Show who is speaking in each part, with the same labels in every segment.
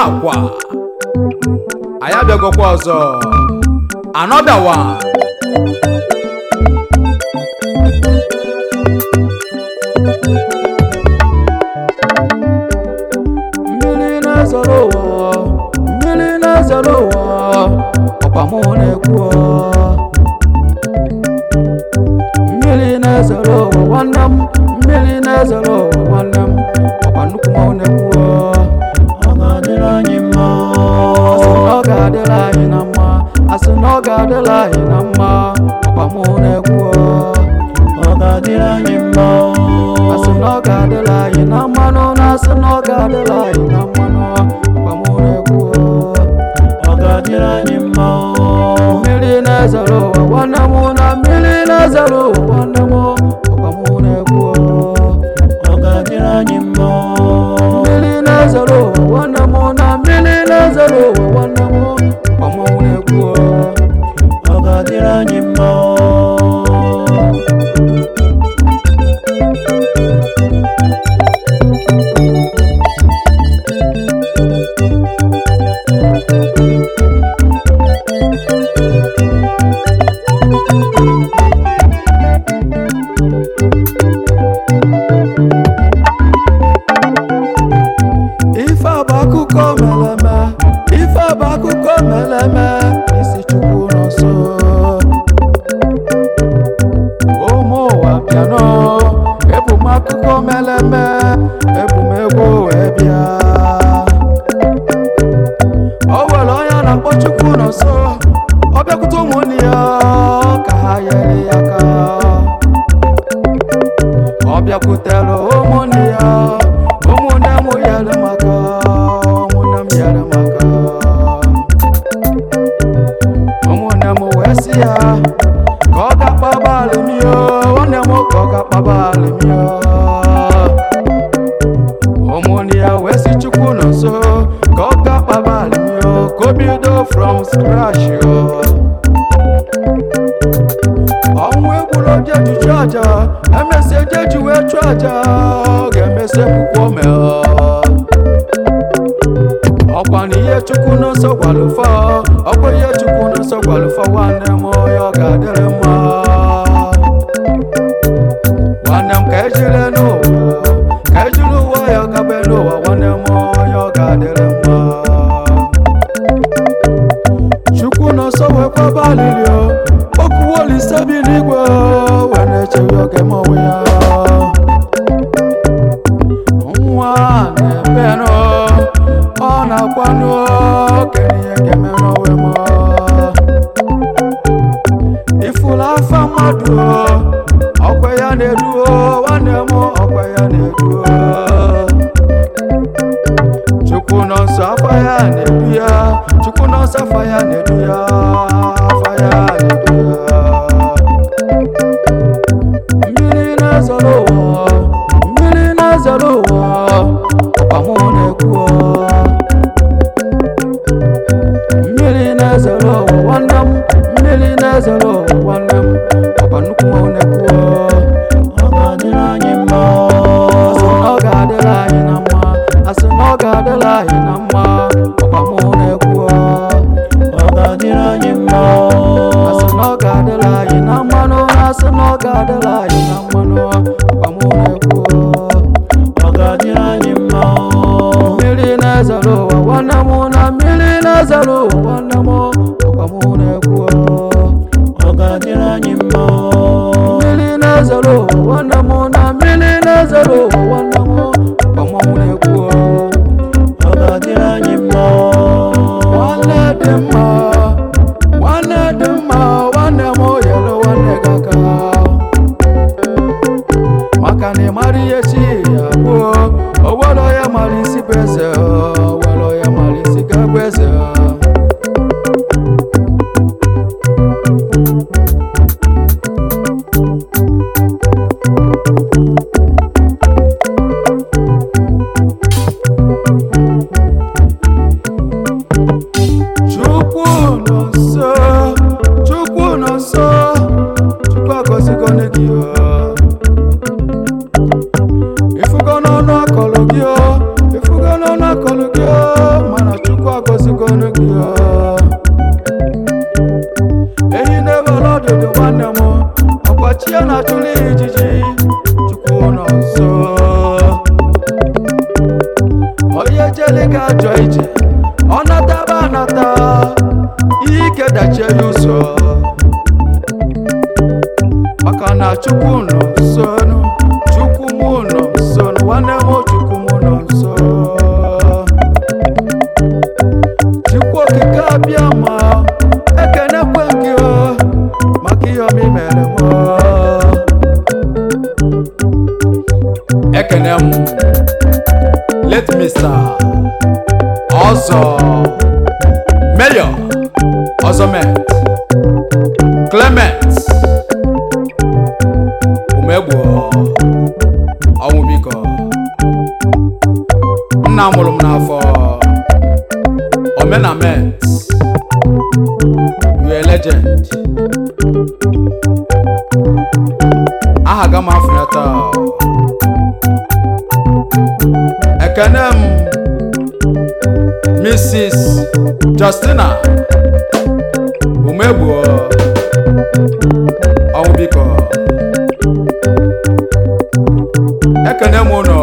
Speaker 1: akwa anyị abịagokwa ọzọ another one mmiri na-ezoro ụwa mmiri na-ezoro ụwa ọkwa mụ na-ekwu mmiri na-ezoro ụwa nwanne m mmiri na-ezoro ụwa nwanne m ọkwa nnukwu mụ na-ekwu
Speaker 2: ọ ga-adịrị anyị mma
Speaker 1: asị na ọ ga-adịrị anyị na mma asị na ọ ga-adịrị anyị na mma ọkwa mụ na-ekwu
Speaker 2: ọ ga-adịrị anyị mma
Speaker 1: asị na ọ ga-adịrị anyị na mmanụ na asị na ọ ga-adịrị anyị na mmanụ ọkwa mụ na-ekwu
Speaker 2: ọ ga-adịrị anyị mma
Speaker 1: mmiri na-ezoro ụwa nwanne m na mmiri na-ezoro ụwa nwanne m ọkwa mụ na-ekwu
Speaker 2: ọ ga-adịrị anyị mma
Speaker 1: mmiri na-ezoro ụwa nwanne m na mmiri na-ezoro ụwa nwanne m ọkwa mụ na-ekwu
Speaker 2: ọ ga-adịrị anyị mma
Speaker 1: ife a bụ akụkọ meleme ife a bụ akụkọ meleme isi chukwu n'ọsọ ụmụ ụwa bịanụ ebu m akụkọ meleme ebu m egwu wee bịa o nwere onye a na-akpọ chukwu n'ọsọ ọ bịakwute ụmụnne ya ka ha nyere ya aka ọ bịakwutere ụmụnne ya ụmụnne m yere maka ụmụnne m yere maka ụmụnne m wee sị ya ka ọ ga-akpaba alụmio nwanne m ka ọ ga-akpaba alụmio ụmụnne ya wee sị chukwu nọ nso ka ọ ga-akpaba alụmio ka o bido from scratch yo. ọnwụ egburu oje juju aja emesi eje ji wee chụọ aja ọ ga-emesi ekwukwo mee ọkwa na ihe chukwu n'ọsọ gwalụfọ ọkwa ihe chukwu n'ọsọ gwalụfọ nwanne m ya ọ ga-adịrị mma nwanne m ka ejire n'ụwa ka ejiri ụwa ya gabe n'ụwa nwanne m ya ọ ga-adịrị mma chukwu n'ọsọ wee kwaba alili okwuwo olise bi n'igwe wee na-echeghị oge mọnwụ ya nwa na-ebenụ ọ na-akwanụ kenye ihe ga-eme n'onwe m ifụlụ afa mmadụ ọkwa ya na-eduo nwanne m ọkwa ya na-eduo chukwu nọ nsọ afa ya na-edu ya chukwu nọ nsọ afa ya na-edu ya afa ya na-edu ya mmiri na-ezoro ụwa mmiri na-ezoro ụwa ọkwa mụ na-ekwu mmiri na-ezoro ụwa nwanne m mmiri na-ezoro ụwa nwanne m ọkwa nnukwu mụ na-ekwu
Speaker 2: ọ ga-adịrị anyị mma
Speaker 1: asị na ọ ga-adịrị anyị na mma asị na ọ ga-adịrị anyị na mma ọkwa mụ na-ekwu
Speaker 2: ọ ga-adịrị anyị mma
Speaker 1: asị na ọ ga-adịrị anyị na mmanụ asị na ọ ga-adịrị anyị na mmanụ ọkwa mụ na-ekwu
Speaker 2: ọ ga-adịrị anyị mma
Speaker 1: mmiri na-ezoro ụwa nwanne m na mmiri na-ezoro ụwa nwanne m ọkwa mụ na-ekwu
Speaker 2: ọ ga-adịrị anyị mma
Speaker 1: mmiri na-ezoro ụwa nwanne m na mmiri na-ezoro ụwa nwanne m ọkwa mụ na-ekwu
Speaker 2: ọ ga-adịrị anyị mma
Speaker 1: nwanne dị mma nwanne dị mma nwanne m yere nwanne gị aka maka na ị mara ihe chi ya kwuo owere ya mara isi bụ eze owere ya mara isi ga-abụ eze maka na chukwu nọ nso nụ. chukwu mụ nọ nso nụ. nwanne m chukwu mụ nọ nso chukwu okike abịa ma ekenekwe gị o maka ihe ọma i mere m o. ekene m let mr ọzọ mayor ọzọmet clement umegbo ọnwụ biko nna mụrụ m n'afọ omenament you a legend aha ga m afọ ya taa ekene m mrs justina umegbuo ọnwụ biko ekene m ụnụ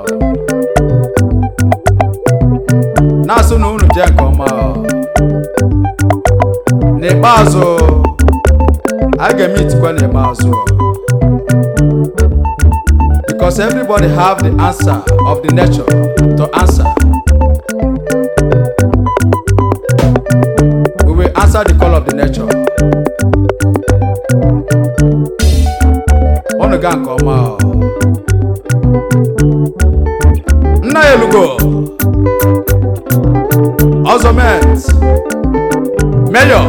Speaker 1: na-asụ na unu jee nke ọma n'ikpeazụ a ga-eme itikwa n'ikpeazụ because everybody have the answer of the nature to answer we will answer the call of the nature unu ga nke ọma o. nna ya elugo ọzọmet mayor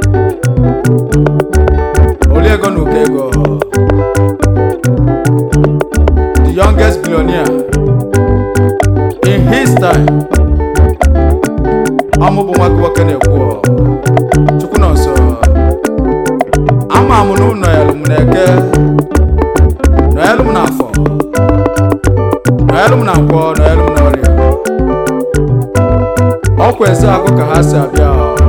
Speaker 1: oliego na uko ego the youngest billionaire in his time ọmụ bụ nwa gị nwoke na-ekwu ọ. chukwu nọ nso ama m na ụnọ elu m na-eke nọ elu m n'afọ nọ elu m na nkwọ nọ elu m na ọrịa ọkwa ezeagụ ka ha si abịa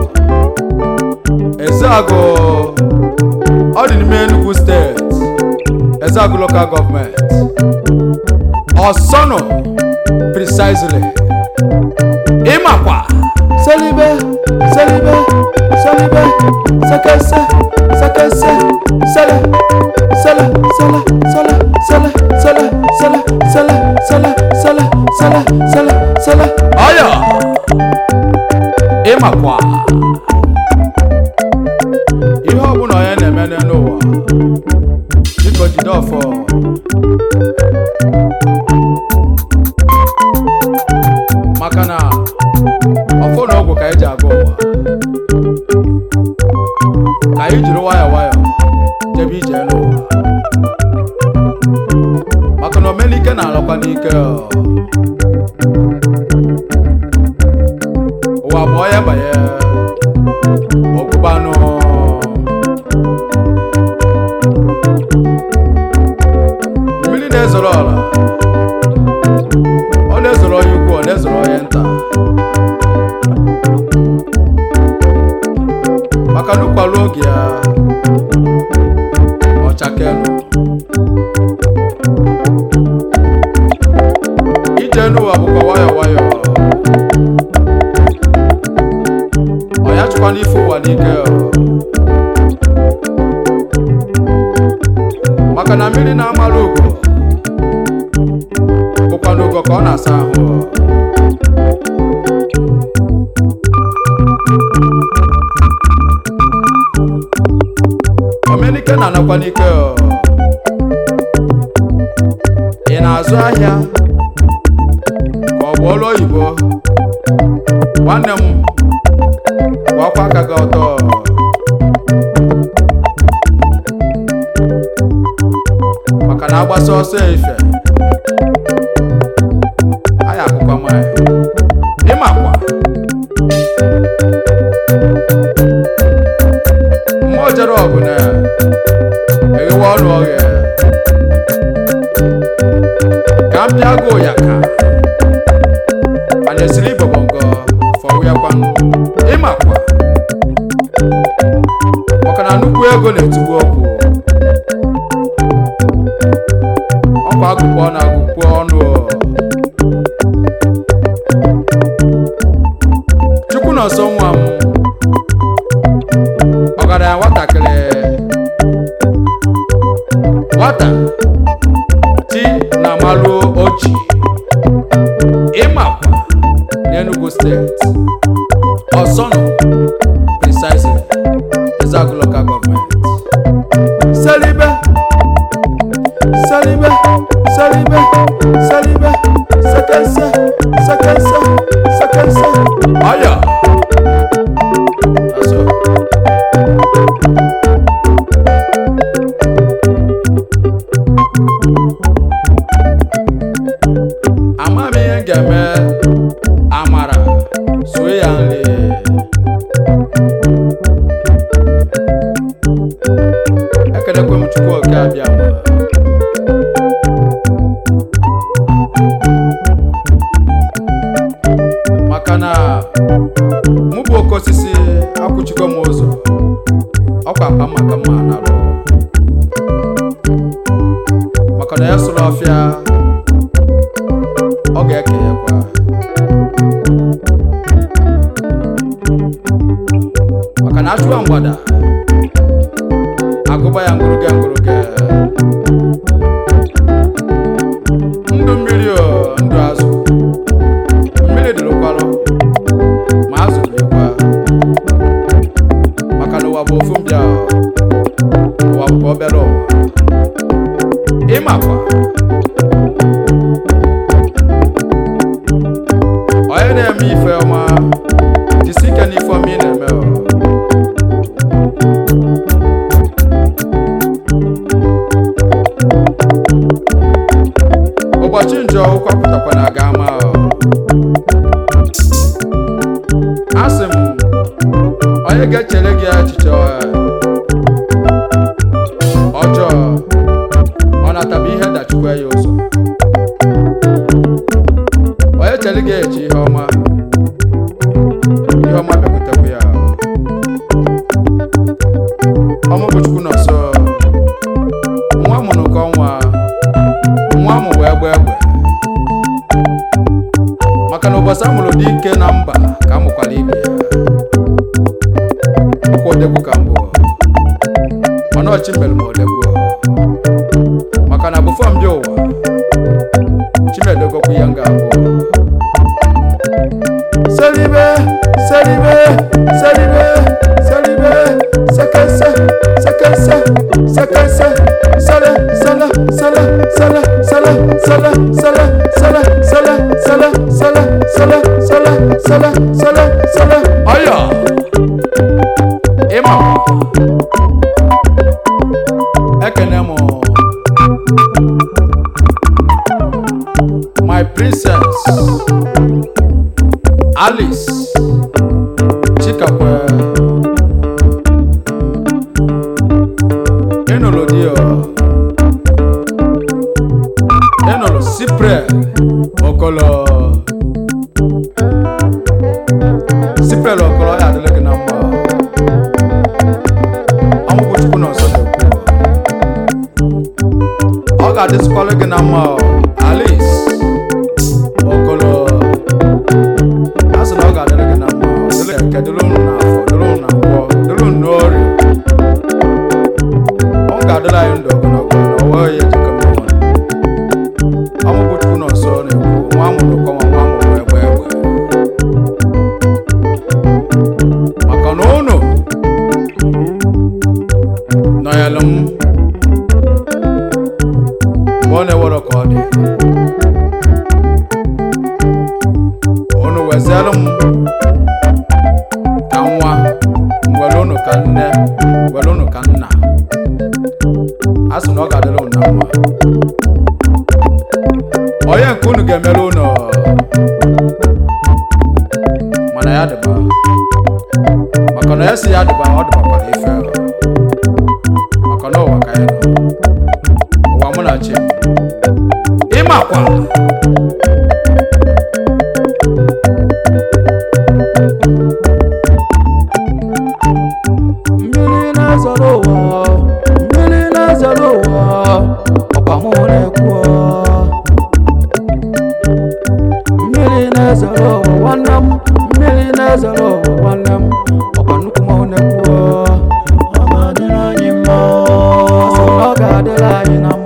Speaker 1: ezeagụ ọ dị n'ime enugu steeti ezeagụ local gọọmenti ọsọnụ precisely ịmakwa selibe selibe selibe sekese sekese sele sele sele sele sele sele sele sele sele sele sele sele sele ọya ịmakwa ihe ọbụla onye na-eme n'ụwa biko jide ọfọ maka na ọfọ na ọgwụ ka anyị ji aga ụwa ka anyị jiri nwayọọ nwayọọ jebe ije n'ụwa maka na omenike na-alọkwa n'ike ọ. ụwa bụ onye banye ọgụbanụ mmiri na-ezoro ọla ọ na-ezoro onye ukwu ọ na-ezoro onye nta maka na ụkwalụ oge ya ọchakelu ije n'ụwa bụkwa nwayọ nwayọ ọ ya chụkwa n'ife ụwa n'ike ọ. maka na mmiri na-amara ugo bụkwa n'ugo ka ọ na-asa ahụ ọ. omenike na-anakwa n'ike ọ. ị na-azụ ahịa ka ọ bụ ọrụ oyibo nwanne m gwakwa aka gị ọtọ maka na agbasa ọsọ efe anyị akụkọ nwanyị ịmakwa mmụọ jere ọgụ na eghewe ọnụ ọghịa ka m bịa gụ ya ka a na-esiri ibobongo fọwụyakwanụ ịmakwa maka na nnukwu ego na-etigbu okwu ọkwa agụkpọ na agụkpọ ọnụ o. chukwu nọ nso nwa m ọgaranya nwatakịrị nwata ti na malụ oji ịmakwa n'enugu steeti ọsọnụ precisely ezagu local government selibe selibe selibe selibe sekense sekense sekense ọya That's all. ama m ihe m ga-eme amara sue ya nri ekelekwe m chukwu oke abịa ma maka na mụ bụ oke osisi akwụchigo m ụzọ ọkwa mkpa maka mma narụ maka na ya sụrụ ọfịa ọ ga-ekenyekwa maka na achụwa mgbada agụba ya ngụrụge ngụrụge ndụ mmiri o ndụ azụ mmiri dụrụkwarụ ma azụ dịrịkwa maka na ụwa bụ ofu mbịa o. ụwa bụkwa obere ụwa ịmakwa onye na-eme ife ọma jisi ike n'ife ọma ị na-eme o. ụbọchị njọ ụkwapụtakwa na aga ama o. asị m onye ga-echere gị echiche ọ- ọjọọ ọ nataba ihe dachikwa ya ụzọ onye chere gị echi ihe ọma ihe ọma bịakwutekwa ya ọmụ bụ chukwu nọsọ nwa mụrụ nke ọnwa nwa mụ wee gba egbe maka na ụbọchị amụrụ dị ike na mba ka amụkwara ibe ya ọkwa odegwu ka mbụ mana ọchị mere m odegwu maka na bụfọ mbịa ụwa chimedogokwu ihe m ga-abụ selibe selibe selibe selibe sekense sekense sekense sele sele sele sele sele sele sele sele sele sele sele sele sele sele sele sele ọya ịma ekene m my princess alice chikakwe ịnụrụ di o ịnụrụ sipre okolo sipre okolo ya adịla gị na mma ọmụgwụ chukwu na ọzọ na-ekwu ọ ga-adịsịkwara gị na mma o, alice okolo a sị na ọ ga-adịrị gị na mma dịrị nke dịrị unu na afọ dịrị unu na nkwọ dịrị unu n'ori ọ ga-adịrị anyị ndụ ogologo na ọwa ya ejikọ mmanwụ ọmụbụ chukwu na ọsọ na-ekwu nwa amụrụ kọnwa nwa amụrụ egbe egbe maka na unu nọnyelụ m mgbe ọ na-ewere ka ọ dị unu weziere m ka nwa were unu ka nne were unu ka nna a sị na ọ ga-adịrị unu na mma onye nke unu ga-emere unu mana ya dịba maka na ya si ya dịba ọ dịbakwara ife maka na ụwa ka anyị nọ ụwa mụ na chi ịmakwa
Speaker 2: mmiri na-ezoro ụwa mmiri na-ezoro ụwa ọkwa mụ na-ekwu mmiri na-ezoro ụwa nwanne m mmiri na-ezoro ụwa nwanne m ọkwa nnukwu mụ na-ekwu ọ ga-adịrị anyị mma ọ ga-adịrị anyị na mma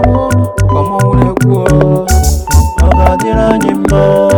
Speaker 2: mụ ọkwa mmanwụ na-ekwu
Speaker 3: ọ ga-adịrị anyị mma